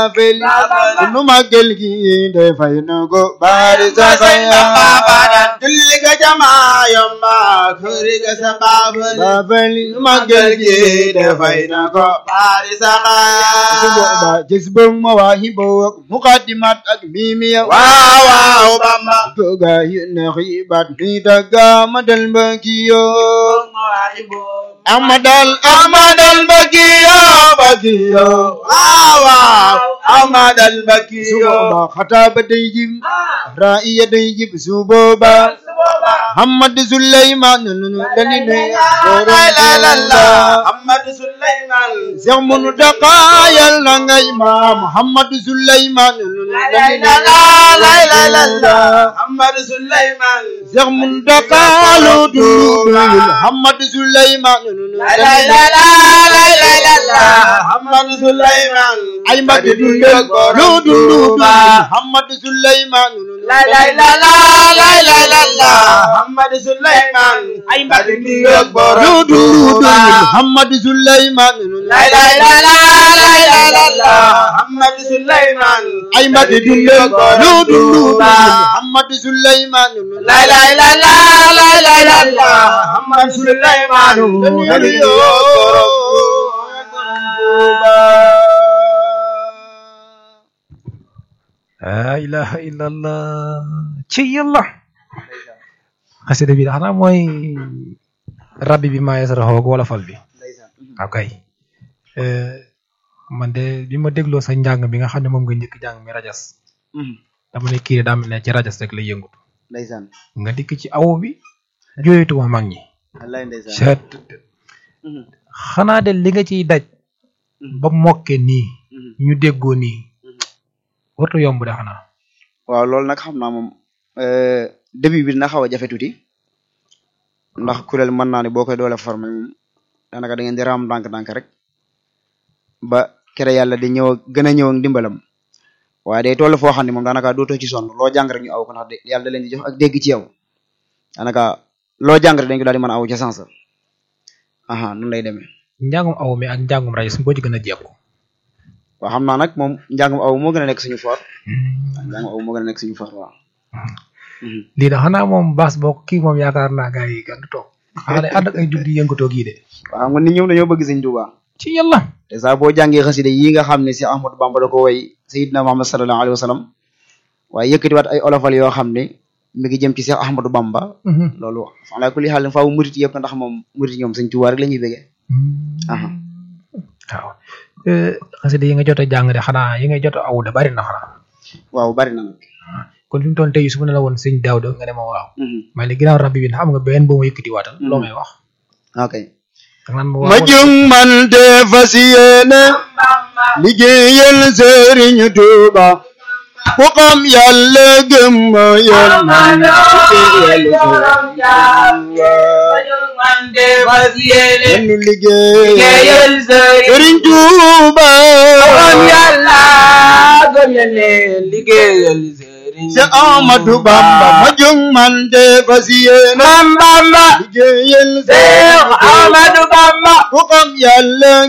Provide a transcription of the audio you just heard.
feli nu màggal gi dafay na ko bari sa xaya julli ga jamaa yomba kuri ga sa baabali baafali nu màggal gi dafay na ko baari su saxaaya boobaa jës bëng ma waa xiboo ak muqaddimat ak miimiya waaw waaw bamba tooga yi neex yi baat mi dagga ma dal mbakiyo amadal amadal mbakiyo mbakiyo waaw waaw amadal su bakiyo boobaa xataa ba day jib raiya day jib su boobaa Muhammad Suleymaan nunu dani nuy la la la la Muhammad Suleyman Seex Muntaxa yal na ngay ma Muhammad Suleymaan nunu dani la nuy la la la la Muhammad Suleyman Seex Muntaxa lu dul Muhammad Suleymaan nunu la la dani la nuy la la la la Muhammad Suleyman ay mbagg dundal lu dul Muhammad Suleymaan nunu la la la la la la la la Muhammad Suleyman ay mbagg di yëg lu borom dul Muhammad Suleymaan nunu la la la la la la la la Muhammad Suleyman ay mbagg dundal lu dul Muhammad Suleymaan nunu la la la la la la la la Muhammad Suleyman dani yoo laa ilaha illallah ci yàlla xasida bi xanaa mooy rabbi bi maa yasaraxoo wala fal bi ok man de bi ma dégloo sa njàng bi nga xam ne moom nga njëkk jàng mi rajas dama ne kii de daa mel ne ci rajas rek lay yëngutu ndeysaan nga dikk ci aw bi jooytuma mag ñi wallaay ndeysaan seet xanaa de li nga ciy daj ba mokke nii ñu déggoo nii wartu yomb de xanaa waaw loolu nag xam naa moom début bi dina xaw a jafe tuuti ndax kuréel mën naa ne boo koy doole formé moom daanaka da ngeen di raam ndànk-ndànk rek ba kere yàlla di ñëw gën a ñëw ak ndimbalam waaye day toll foo xam ne moom daanaka dootoo ci sonn loo jàng rek ñu aw ko ndax de- yàlla da leen di jox ak dégg ci yow daanaka loo jàng rek dañ ko daal di mën a aw ca sens aha noonu lay demee njàngum aw mi ak njàngum rajas boo ci gën a jekku waaw xam naa nag moom njàngum aw moo gën a nekk suñu for njàngum aw moo gën a nekk suñu for waaw Mhm. lii da xanaa moom baas boo kii moom yaakaar naa gars yi gàndu toog xanaa de ànd ak ay jug di yëngatoo gii de waaw xam nga nit ñoom dañoo bëgg sëñ Tuubaa ci yàlla te saa boo jàngee xasida yi nga xam ne si Ahmadu Bamba da ko woy Seydina Muhammad sallallahu alayhi wa sallam waaye yëkkatiwaat ay olofal yoo xam ne mi ngi jëm ci Seex Ahmadu Bamba loolu ala kulli xaal faaw murit yëpp ndax moom murit ñoom sëñ Tuubaa rek la ñuy bëggee aha waaw xasida yi nga jot a jàng de xanaa yi nga jot a aw de bari na xanaa waaw bari na nag kon fi mu toll tey su ma ne la woon sëñ Daawda nga ne ma waaw Mhm. may ne ginnaaw rabbi bi xam nga benn boo ma yëkkati waatal loo may wax ok danga naan ma ma waaw jung man de fas yéene liggéeyal Sëriñ Tuuba ku xam yàlla gëm ma yal man liggéeyal Sëriñ Tuuba liggéeyal Sëriñ Tuuba Seex Ahmadu Bamba ma jung man de fas yéene liggéeyal Sëriñ Tuuba ku xam yàlla